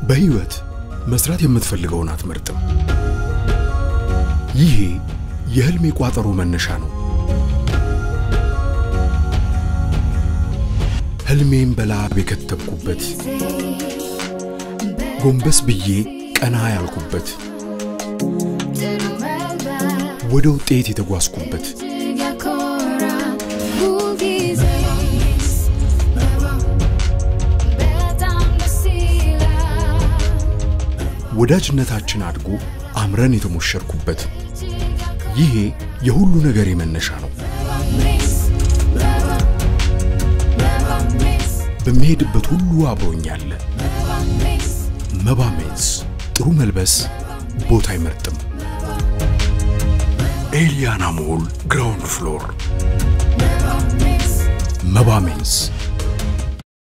በሕይወት መስራት የምትፈልገውን አትመርጥም። ይሄ የሕልሜ ቋጠሮ መነሻ ነው። ሕልሜን በላብ የከተብኩበት፣ ጎንበስ ብዬ ቀና ያልኩበት፣ ወደ ውጤት የተጓዝኩበት ወዳጅነታችን አድጎ አምረን የተሞሸርኩበት ይሄ የሁሉ ነገር መነሻ ነው። በሚሄድበት ሁሉ አብሮኛለ። መባ ሜንስ ጥሩ መልበስ ቦታ አይመርጥም። ኤሊያና ሞል ግራውንድ ፍሎር መባ ሜንስ